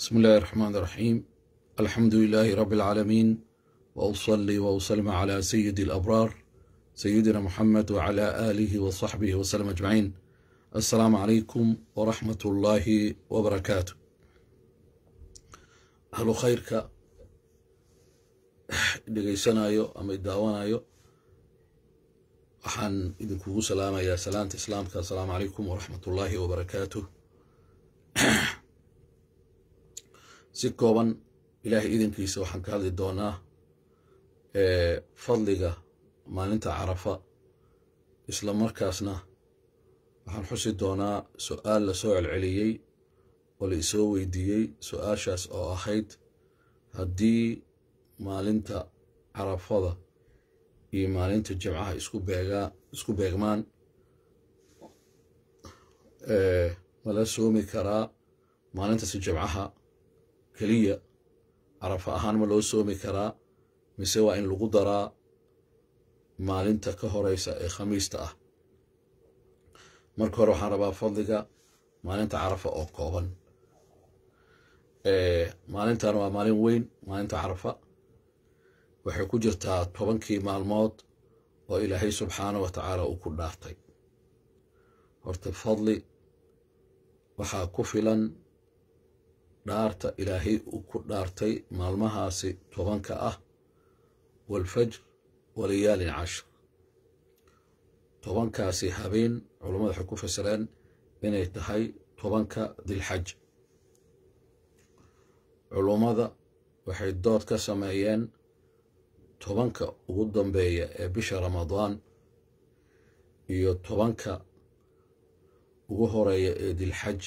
بسم الله الرحمن الرحيم الحمد لله رب العالمين وأصلي وأسلم على سيد الأبرار سيدنا محمد وعلى آله وصحبه وسلم أجمعين السلام عليكم ورحمة الله وبركاته أهل خيرك dhegaysanayo ama idaawanayo waxaan idinkugu salaamayaa salaanta islaamka assalaamu calaykum waraxmat ullaahi wabarakaatuh si kooban ilaahay idankiisa waxaan ka hadli doonaa fadliga maalinta carafa isla markaasna waxaan xusi doonaa su-aal la soo celceliyey oo la isoo weydiiyey su-aashaas oo ahayd haddii maalinta carafada iyo maalinta jimcaha isku beegaa isku beegmaan mala soomi karaa maalintaasi jimcaha keliya carafa ahaan ma loo soomi karaa mise waa in lagu daraa maalinta ka horeysa ee khamiista ah marka hore waxaan rabaa fadliga maalinta carafa oo kooban maalintan waa maalin weyn maalinta carafa waxay ku jirtaa tobankii maalmood oo ilaahay subxaana wa tacaala uu ku dhaartay horta fadli waxaa ku filan dhaarta ilaahay uu ku dhaartay maalmahaasi tobanka ah waalfajr walayaalin cashir tobankaasi habeen culammadu waxay ku fasireen inay tahay tobanka dilxaj culummada waxay dood ka sameeyeen tobanka ugu dambeeya ee bisha ramadaan iyo tobanka ugu horeeya ee dilxaj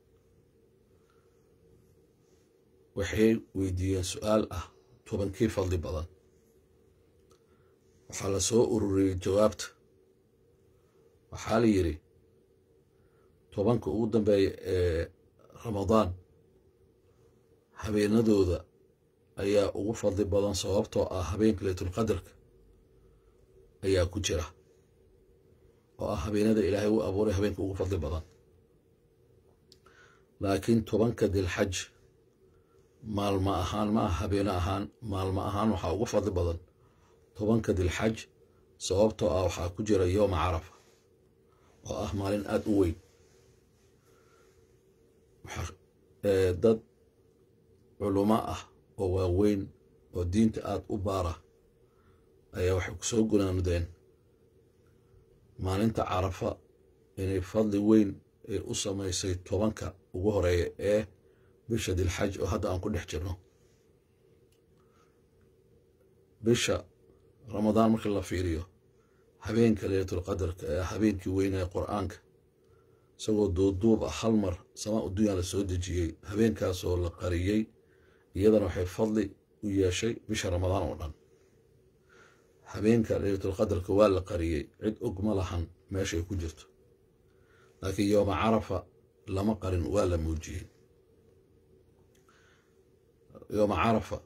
waxay weydiiyeen su-aal ah tobankii fadli badan waxaa la soo ururiyey jawaabta waxaa la yidhi tobanka ugu dambeeya ee ramadaan habeenadooda ayaa ugu fadli badan sababtoo ah habeenka leytulqadarka ayaa ku jira oo ah habeenada ilaahay u abuuray habeenka ugu fadli badan laakiin tobanka dilxaj maalmo ahaan ma ah habeene ahaan maalmo ahaan waxaa ugu fadli badan tobanka dilxaj sababtoo ah waxaa ku jira yooma carafa oo ah maalin aada u weyn dad culumo ah oo waaweyn oo diinta aada u baara ayaa waxay ku soo gunaanudeen maalinta carafa inay fadli weyn ay u samaysay tobanka ugu horeeya ee bisha dilxaj oo hadda aan ku dhex jirno bisha ramadaan markii la fiiriyo habeenka leylatulqadarka ee habeenkii weynaya qur-aanka isagoo duuduub ah hal mar samaa udunya la soo dejiyey habeenkaasoo la qariyey iyadana waxay fadli u yeeshay bisha ramadaan oo dhan habeenka leylatulqadarka waa la qariyey cid og ma lahan meeshay ku jirto laakiin yooma carafa lama qarin waa la muujiyey yooma carafa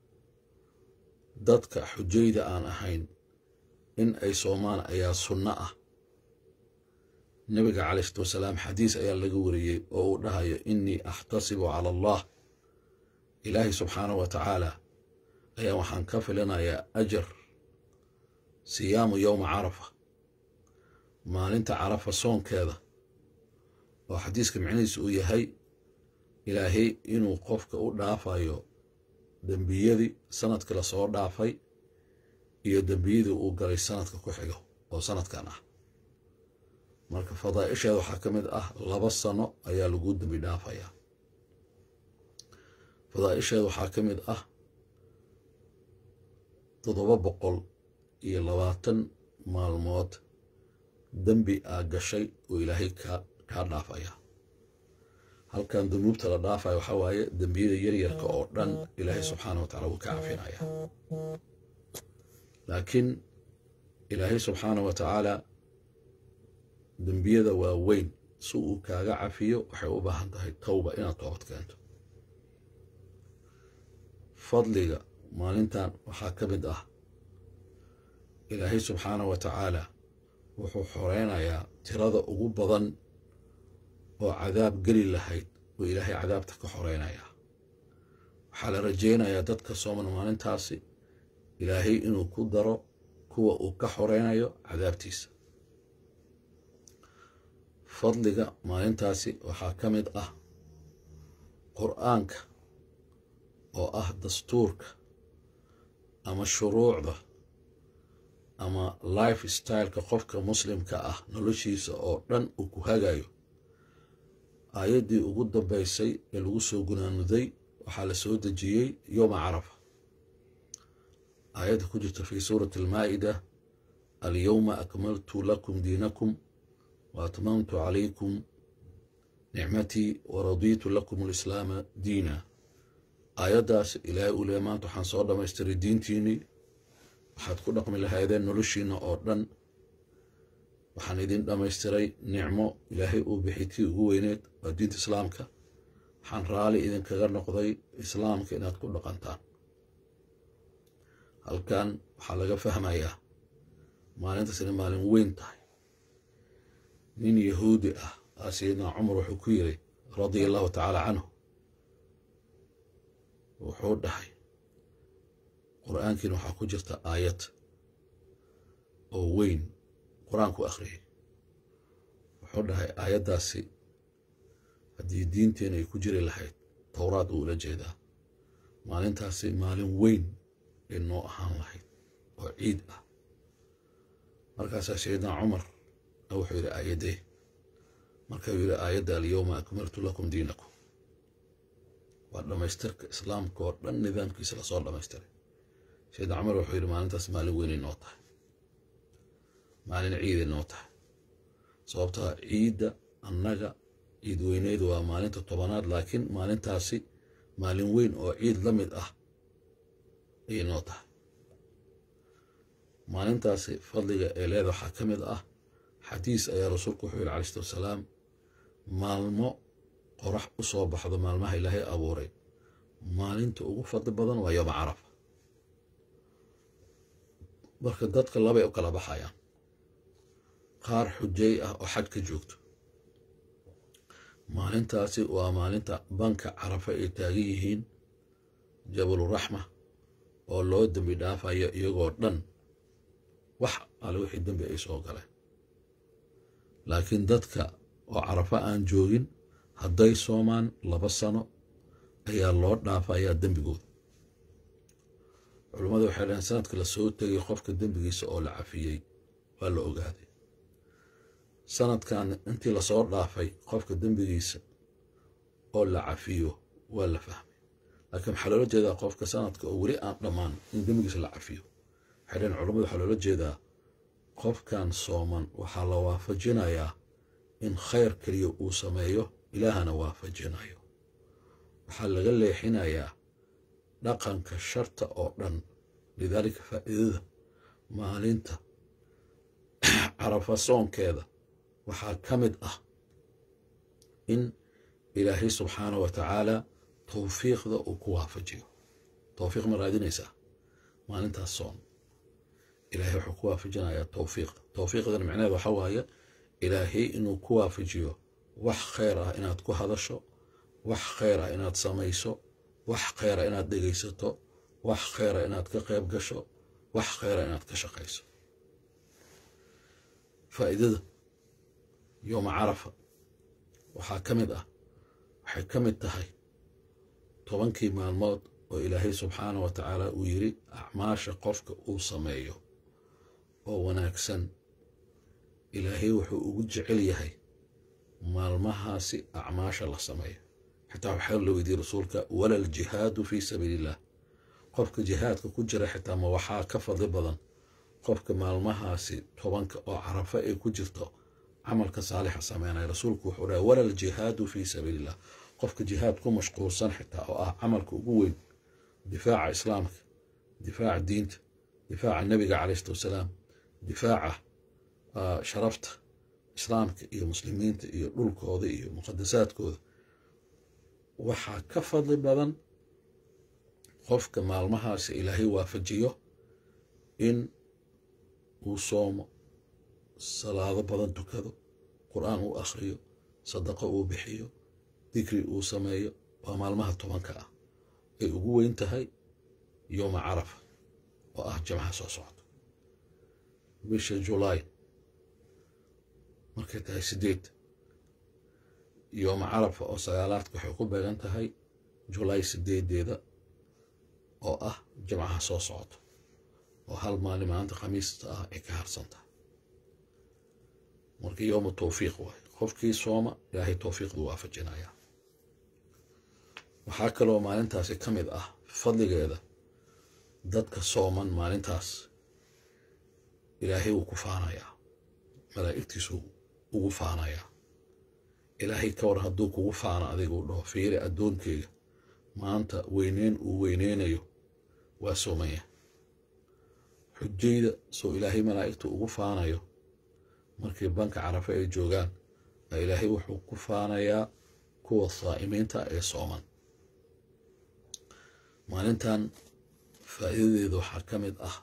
dadka xujayda aan ahayn in ay soomaan ayaa sunno ah nabiga calay isalaatu wasalaam xadiis ayaa laga wariyey oo uu dhahayo innii axtasibu cala allah ilaahay subxaanahu wa tacaala ayaa waxaan ka filinayaa ajar siyaamu yowma carafa maalinta carafa soonkeeda oo xadiiska micnihiisu uu yahay ilaahay inuu qofka u dhaafayo dembiyadii sanadkii lasoo dhaafay iyo dembiyadii uu galay sanadka ku xigo oo sanadkan ah marka fadaa'isheeda waxaa ka mid ah laba sano ayaa lagu dembi dhaafayaa fadaa'isheeda waxaa ka mid ah toddoba boqol iyo labaatan maalmood dembi aa gashay oo ilaahay kaa dhaafaya halkan dunuubta la dhaafaya waxaa waaye dembiyada yaryarka oo dhan ilaahay subxaana wa tacala wuu ka cafinaya laakiin ilaahay subxaana wa tacaala dembiyada waa weyn si uu kaaga cafiyo waxay u baahan tahay towba inaad toobad keento fadliga maalintan waxaa ka mid ah ilaahay subxaana wa tacaala wuxuu xoreynayaa tirada ugu badan oo cadaab geli lahayd oo ilaahay cadaabta ka xoreynaya waxaa la rajaynayaa dadka sooman maalintaasi ilaahay inuu ku daro kuwa uu ka xoreynayo cadaabtiisa fadliga maalintaasi waxaa ka mid ah qur'aanka oo ah dastuurka ama shuruucda ama life styleka qofka muslimka ah noloshiisa oo dhan uu ku hagayo aayaddii ugu dambaysay ee lagu soo gunaanuday waxaa la soo dejiyey yowma carafa aayadda ku jirta fii suurati almaa'ida alyowma akmaltu lakum diinakum wa atmamtu calaykum nicmatii wa radiitu lakum alislaama diina aayaddaas ilaahay uu leeya maanta waxaan soo dhammaystiray diintiinnii waxaad ku dhaqmi lahaydeen noloshiinna oo dhan waxaan idin dhammaystiray nicmo ilaahay uu bixi tii ugu weyneed waa diinta islaamka waxaan raali idinkaga noqday islaamka inaad ku dhaqantaan halkan waxaa laga fahmayaa maalintaas inay maalin weyn tahay nin yahuudi ah aa sayidna cumar wuxuu ku yiri radia allahu tacaala canhu wuxuu dhahay qur'aankiina waxaa ku jirta aayad oo weyn qur-aanku akhriyay wuxuu dhahay aayaddaasi haddii diinteena ay ku jiri lahayd towraad uu ula jeedaa maalintaasi maalin weyn ay noo ahaan lahayd oo ciid ah markaasaa sayidna cumar wuxuu yidhi aayadee markau yidhi aayadda alyowma akmaltu lakum diinakum waa dhammaystirka islaamka oo dhan nidaamkiisa lasoo dhammaystiray sayidna cumar wuxuu yidhi maalintaas maalin weynay noo tahay maalin ciiday noo tahay sababtaa ciidda annaga ciid weyneydu waa maalinta tobanaad laakiin maalintaasi maalin weyn oo ciid la mid ah ayay noo tahay maalintaasi fadliga ee leeda waxaa ka mid ah xadiis ayaa rasuulku wuxuu yidhi alai salatu wasalaam maalmo qorax u soo baxdo maalmaha ilaahay abuuray maalinta ugu fadli badan waa yooma carafa marka dadka labay u kala baxayaan qaar xujay ah oo xaj ka joogto maalintaasi waa maalinta banka carafa ay taagan yihiin jabaluraxma oo loo dembi dhaafayo iyagoo dhan wax ale wixii dembi ay soo galeen laakiin dadka oo carafa aan joogin hadday soomaan laba sano ayaa loo dhaafayaa dembigooda culummadu waxay dhaheen sanadka la soo tegay qofka dembigiisa oo la cafiyey waa la ogaaday sanadkan intii lasoo dhaafay qofka dembigiisa oo la cafiyo waa la fahmay laakiin waxaa loola jeedaa qofka sanadka oo weli aan dhammaan in dembigiisa la cafiyo waxay dhaheen culummadu waxaa loola jeedaa qofkan sooman waxaa la waafajinayaa in khayr keliya uu sameeyo ilaahana waafajinayo waxaa laga leexinayaa dhaqanka sharta oo dhan lidaalika faa'iidada maalinta carafa soonkeeda waxaa ka mid ah in ilaahay subxaana wa tacaala towfiiqda uu ku waafajiyo towfiiq ma raadinaysaa maalintaas soon ilaahay wuxuu ku waafajinayaa towfiiqda towfiiqdan micnaheed waxa waaye ilaahay inuu ku waafajiyo wax khayr ah inaad ku hadasho wax khayr ah inaad samayso wax khayra inaad dhegaysato wax khayra inaad ka qayb gasho wax khayra inaad ka shaqayso faa'iidada yooma carafa waxaa ka mid ah waxay ka mid tahay tobankii maalmood oo ilaahay subxaana wa tacaala uu yidhi acmaasha qofka uu sameeyo oo wanaagsan ilaahay wuxuu ugu jecel yahay maalmahaasi acmaasha la sameeyo xitaa waxaa la weydiiyey rasuulka wala aljihaadu fii sabiili illah qofka jihaadka ku jira xitaa ma waxaa ka fadli badan qofka maalmahaasi tobanka oo carafa ay ku jirto camalka saalixa sameynaya rasuulku wuxuu dhahay wala aljihaadu fii sabiili illah qofka jihaad ku mashquulsan xitaa oo ah camalka ugu weyn difaaca islaamka difaaca diinta difaaca nebiga caleyh salatu wasalaam difaaca sharafta islaamka iyo muslimiinta iyo dhulkooda iyo muqadasaadkooda waxaa ka fadli badan qofka maalmahaasi ilaahay waafajiyo in uu soomo salaado badan tukado qur-aan uu akhriyo sadaqo uu bixiyo dikri uu sameeyo waa maalmaha tobanka ah ay ugu weyn tahay yooma carafa oo ah jamcaha soo socda bisha julaay markay tahay sideed yooma carafa oo sagaalaadka waxay ku beegan tahay julaay sideedeeda oo ah jamcaha soo socda oo hal maalin maanta khamiista ah ay ka harsan tahay marka yooma towfiiq waaye qofkii sooma ilaahay towfiiqdu waafajinaya waxaa kaloo maalintaasi ka mid ah fadligeeda dadka sooman maalintaas ilaahay wuu ku faanayaa malaa'igtiisu ugu faanayaa ilaahay ka war hadduu kugu faano adiga u dhaho fiiri addoonkeyga maanta weyneyn uu weyneynayo waa soomaya xujayda soo ilaahay malaa'igtu ugu faanayo markii banka carafe ay joogaan a ilaahay wuxuu ku faanayaa kuwa saa'imiinta ee sooman maalintan faa'iidadeeda waxaa ka mid ah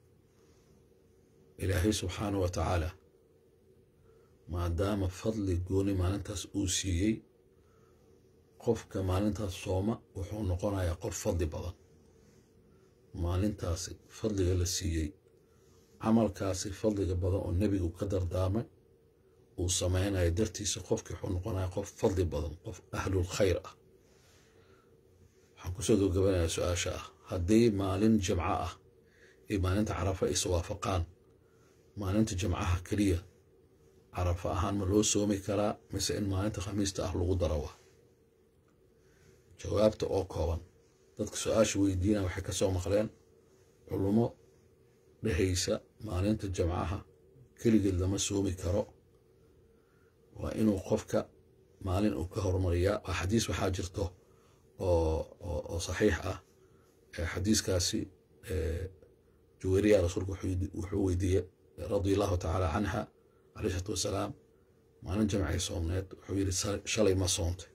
ilaahay subxaana wa tacaala maadaama fadli gooni maalintaas uu siiyey qofka maalintaas sooma wuxuu noqonayaa qof fadli badan maalintaasi fadliga la siiyey camalkaasi fadliga badan oo nebigu ka dardaarmay uu samaynayo dartiisa qofkii wuxuu noqonayaa qof fadli badan qof ahlul khayr ah waxaan kusoo gabgabanayaa su-aasha ah haddii maalin jimco ah iyo maalinta carafa ay iswaafaqaan maalinta jimcaha keliya carafa ahaan ma loo soomi karaa mise in maalinta khamiista ah lagu daro wa jawaabta oo kooban dadka su-aasha weydiina waxay ka soo maqleen culummo dhehaysa maalinta jamcaha keligeed lama soomi karo waa inuu qofka maalin uu ka hormariyaa waa xadiis waxaa jirto oo saxiix ah xadiiskaasi juweriya rasuulku wuxuu weydiiyey radia allahu tacaala canha caleyh isalaatu wasalaam maalin jamcay soomneed wuxuu yidhi shalay ma soontay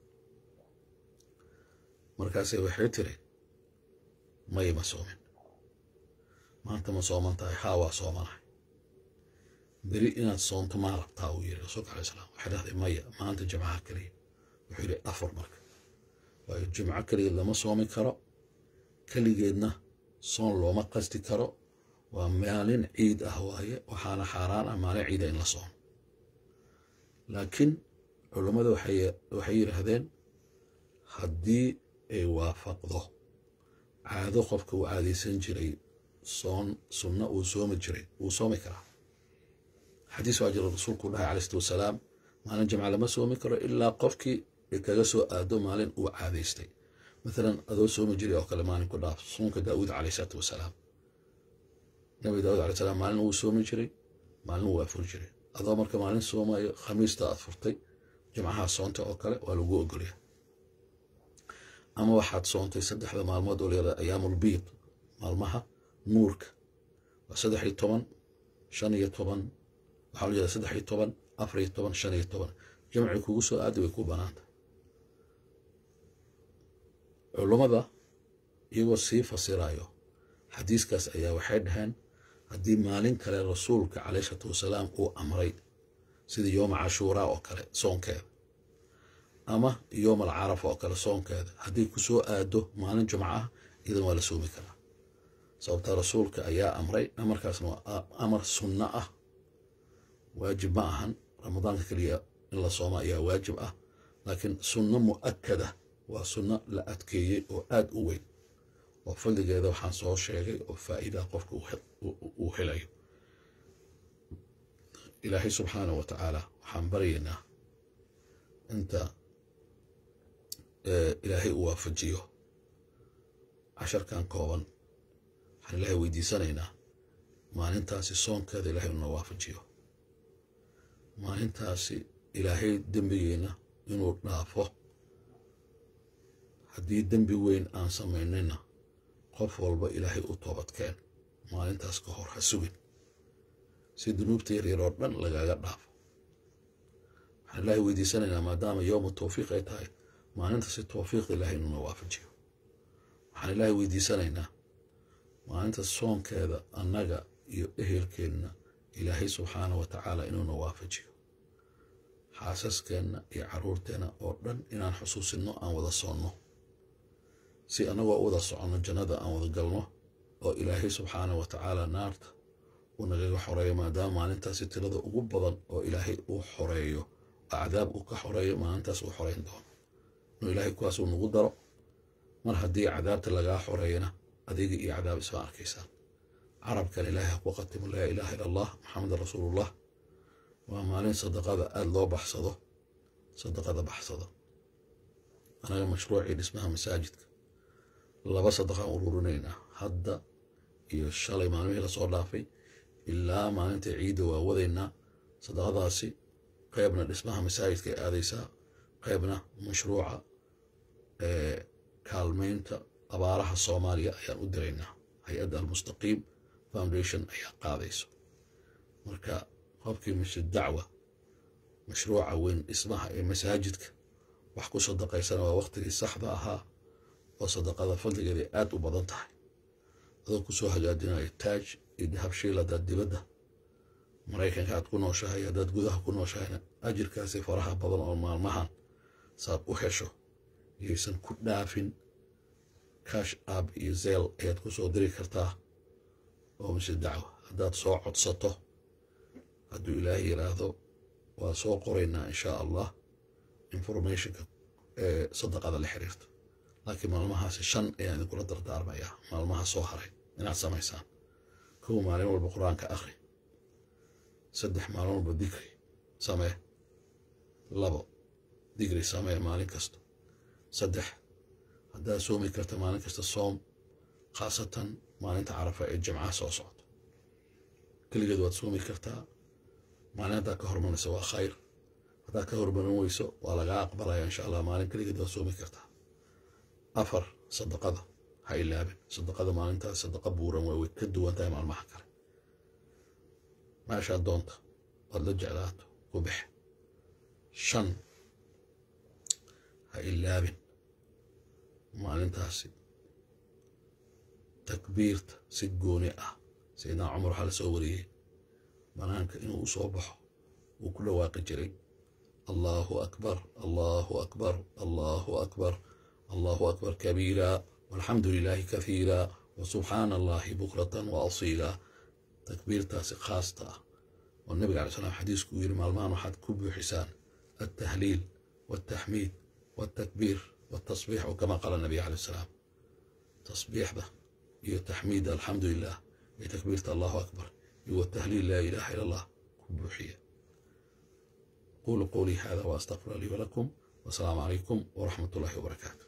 markaase waxay tiri may ma soomin maanta ma sooman tahay haa waa soomanahay beri inaad soonto maa rabtaa uu yiri rasuulka alay slam waxay dhahday maya maanta jimcaha keliya wuxuu yidhi afar marka waayo jimco keligeed lama soomi karo keligeedna soon looma qasti karo waa maalin ciid ah waaye waxaana xaaraan ah maalin ciida in la soomo laakiin culummada waxay yidhaahdeen haddii ay waafaqdo caado qofka uu caadaysan jiray soon sunno uu soomi jiray wuu soomi karaa xadiis waa jira rasuulku dhahay calai slatu wasalaam maalin jamca lama soomi karo ilaa qofkii kaga soo aado maalin uu caadaystay maalan adoo soomi jiray oo kale maalin ku dhaaf soonka daawuud caleyh isalaatu wasalaam nabi daawud alay salaam maalin wuu soomi jiray maalin wuu afuri jiray adoo marka maalin soomayo khamiista aad furtay jimcaha soonta oo kale waa lagu ogolya ama waxaad soontay saddexda maalmood oo layada ayaamulbiid maalmaha nuurka waa saddex iyo toban shan iyo toban waxaa la yihahda saddex iyo toban afar iyo toban shan iyo toban jamci kugu soo aadi way ku banaanta culummada iyagoo sii fasirayo xadiiskaas ayaa waxay dhaheen haddii maalin kale rasuulka caleyh isalaatu wasalaam uu amray sida yooma cashuuraa oo kale soonkeeda ama yooma alcarafa oo kale soonkeeda haddii ku soo aado maalin jumco ah iyadan waa la soomi karaa sababta rasuulka ayaa amray amarkaasna waa amar sunno ah waajib ma ahan ramadaanka keliya in la soomo ayaa waajib ah laakiin sunno mu'akada waa sunno la adkeeyey oo aad u weyn oo fadligeeda waxaan soo sheegay oo faa'iidaa qofka uu helayo ilaahay subxaanah wa tacaala waxaan baryaynaa inta ilaahay uu waafajiyo casharkan kooban waxaan ilaahay weydiisanaynaa maalintaasi soonkeeda ilahay una waafajiyo maalintaasi ilaahay dembigeenna inuu dhaafo haddii dembi weyn aan samaynayna qof walba ilaahay u toobadkeen maalintaas ka hor ha sugin si dunuubta yaryar oo dhan lagaaga dhaafo waxaan ilaahay weydiisanaynaa maadaama yowma towfiiq ay tahay maalintaasi towfiiqda ilaahay inuuna waafajiyo waxaan ilaahay weydiisanaynaa maalinta soonkeeda annaga iyo ehelkeenna ilaahay subxaanah wa tacaala inuuna waafajiyo xaasaskeenna iyo caruurteenna oo dhan inaan xusuusinno aan wada soonno si annagoo u wada soconno jannada aan wada galno oo ilaahay subxaanah wa tacaala naarta uu nagaga xoreeyo maadaama maalintaasi tirada ugu badan oo ilaahay uu xoreeyo oo cadaab uu ka xoreeyo maalintaas uu xoreyn doono inuu ilaahay kuwaasuu nagu daro mar haddii cadaabta lagaa xoreeyana adiga iyo cadaab isma arkaysaan carabkan ilaahay ha ku qatimo laa ilaaha ila allah maxamedan rasuulullah waa maalin sadaqada aada loo baxsado sadaqada baxsado anaga mashruucii dhismaha masaajidka laba sadaqaan ururinaynaa hadda iyo shalay maalmihii lasoo dhaafay ilaa maalinta ciidda waa wadaynaa sadaqadaasi qaybna dhismaha masaajidka ay aadaysaa qaybna mashruuca kaalmaynta abaaraha soomaaliya ayaan u diraynaa hay-adda almustaqiim foundation ayaa qaadayso marka qofkii masjid dacwa mashruuca weyn dhismaha ee masaajidka wax ku sadaqaysana waa waqtigii saxda ahaa oo sadaqada fadligeeday aad u badan tahay adoo kusoo hagaajinayo taaj iyo dahabshiil haddaad dibadda maraykanka aad ku nooshahay haddaad gudaha ku nooshahayna ajirkaasi faraha badan oo maalmahan saad u hesho yaysan ku dhaafin kash ab iyo zeel ayaad ku soo diri kartaa oo mise dacwa haddaad soo codsato hadduu ilaahay yidhaahdo waa soo qoraynaa inshaa allah informationka ee sadaqada la xiriirto laakiin maalmahaasi shan ayaan idinkula dardaarmayaa maalmaha soo haray inaad samaysaan kow maalin walba qur-aanka akhri saddex maalin walba dikri samee labo dikri samee maalin kasta saddex haddaad soomi karta maalin kasta soom khaasatan maalinta carafa ee jimcaha soo socdo keligeed waad soomi kartaa maalin haddaad ka hormarayso waa khayr haddaad ka hormarin weyso waa lagaa aqbalaya insha allah maalin keligeed waad soomi kartaa afar sadaqada ha ilaabin sadaqada maalintaas sadaqa buuran waa way ka duwan tahay maalmaha kale meeshaad doonta waad la jeclaato ku bexe shan ha ilaabin maalintaasi takbiirta si gooni ah sayidnaa cumar waxaa la soo wariyey banaanka inuu u soo baxo wuu ku dhawaaqi jiray allahu akbar allahu akbar allahu akbar allahu akbar kabiira walxamdu lilaahi kahiira wasubxaana allahi bukratan wa asiila takbiirtaasi khaasta ah oo nabiga alay slam xadiisku uu yiri maalmahan waxaad ku buuxisaan altahliil waltaxmiid waltakbiir waltasbiix oo kama qala nabiga alay salaam tasbiixda iyo taxmiidda alxamdu lilah iyo takbiirta allahu akbar iyo watahliil laa ilaha ila allah ku buuxiya qulu qowlii hada waastaqfir lii walakum wasalaamu calaykum waraxmat ullahi wabarakaatu